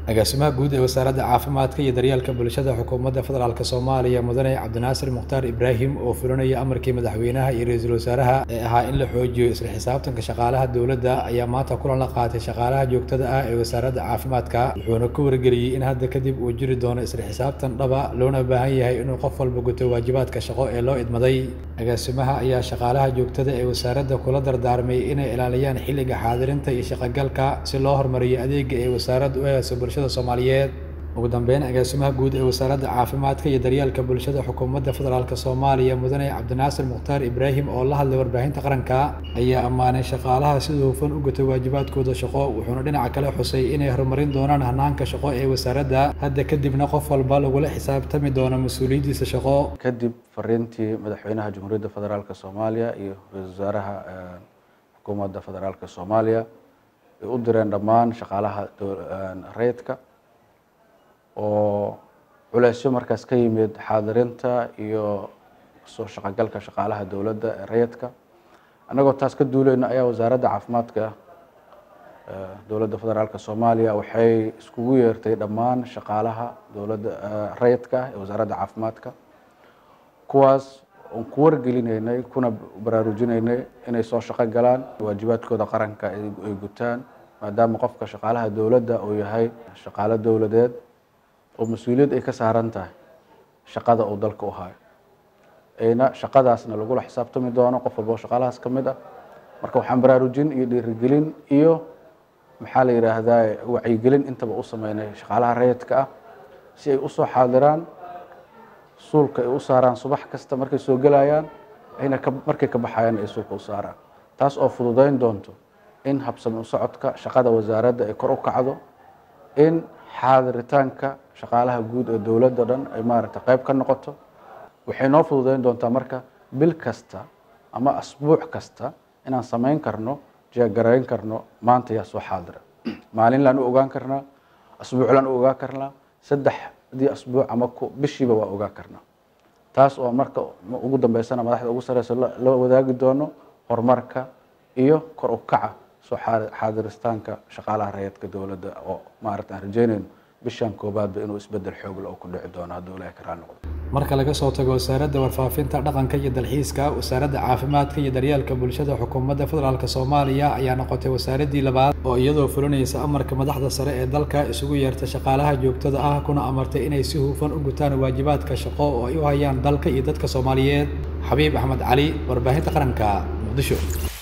agaasimaha guud ee wasaaradda caafimaadka iyo daryeelka bulshada xukuumadda federaalk soomaaliya mudane cabdinaasir mukhtaar ibraahim oo fulinaya amarkii madaxweynaha iyo ra-iisul wasaaraha ee ahaa in la xoojiyo isla xisaabtanka shaqaalaha dowladda ayaa maanta kulan la qaatay shaqaalaha joogtada ah ee wasaaradda caafimaadka wuxuuna ku wargeliyey in hadda kadib uu jiri doono isla xisaabtan dhaba loona baahan yahay inuu qof walba guto waajibaadka shaqo ee loo idmaday agaasimaha ayaa shaqaalaha joogtada ee wasaaradda kula dardaarmay inay ilaaliyaan xilliga xaadirinta iyo shaqogalka si loo horumariyo adeega ee wasaaraddu u hayso bulshada soomaaliyeed ugu dambeyn agaasimaha guud ee wasaaradda caafimaadka iyo daryeelka bulshada xukuumadda federaalk soomaaliya mudane cabdinaasir mukhtaar ibraahim oo la hadlay warbaahinta qaranka ayaa ammaanay shaqaalaha sida hufan u gutay waajibaadkooda shaqo wuxuuna dhinaca kale xusay inay horumarin doonaan hanaanka shaqo ee wasaaradda hadda kadibna qof walba lagula xisaabtami doono mas-uuliyaddiisa shaqo kadib fariintii madaxweynaha jamhuuriyadda federaalk soomaaliya iyo ra-isul wasaaraha xukuumadda federaalk soomaaliya ay u direen dhammaan shaqaalaha rayidka oo culeysyo markaas ka yimid xaadirinta iyo soo shaqogalka shaqaalaha dowladda ee rayidka annagoo taas ka duuleyna ayaa wasaaradda caafimaadka dowladda federaalk soomaaliya waxay iskugu yeertay dhammaan shaqaalaha dowladda rayidka ee wasaaradda caafimaadka kuwaas oon ku wargelinaynay kuna baraarujinaynay inay soo shaqo galaan waajibaadkooda qaranka ay gutaan maadaama qofka shaqaalaha dowladda uu yahay shaqaalo dowladeed oo mas-uuliyad ay ka saaran tahay shaqada uu dalka u hayo ayna shaqadaasna lagula xisaabtami doono qof walba oo shaqaalahaas ka mid ah marka waxaan baraarujin iyo dhiirigelin iyo maxaa la yidhaahdaa wacyigelin intaba u sameynay shaqaalaha rayidka ah si ay usoo xaadiraan suulka ay u saaraan subax kasta markay soo gelayaan ayna markay ka baxayaan ay suulka u saaraan taas oo fududeyn doonto in habsami u socodka shaqada wasaaradda ay kor u kacdo in xaadiritaanka shaqaalaha guud ee dowladda dhan ay maaragtay qayb ka noqoto waxay noo fududeyn doontaa marka bil kasta ama asbuuc kasta inaan samayn karno jeegarayn karno maanta yaa soo xaadira maalinlaan u ogaan karnaa asbuuclaan u ogaan karnaa saddexdii asbuuc ama bishiiba waa ogaan karnaa taas oo marka ugu dambeysana madaxda ugu sareysa la wadaagi doono horumarka iyo kor u kaca soo xaadiristaanka shaqaalaha rayidka dowladda oo maaragta aan rajeynayno bishan koobaadba inuu isbedel xoogle oo ku dhici doono hadduu ilaahay ka raali noqdo marka laga soo tago wasaaradda warfaafinta dhaqanka iyo dalxiiska wasaaradda caafimaadka iyo daryeelka bulshada xukuumadda federaalk soomaaliya ayaa noqotay wasaaraddii labaad oo iyadoo fulinaysa amarka madaxda sare ee dalka isugu yeerta shaqaalaha joogtada ah kuna amartay inay si hufan u gutaan waajibaadka shaqo oo ay u hayaan dalka iyo dadka soomaaliyeed xabiib axmed cali warbaahinta qaranka muqdisho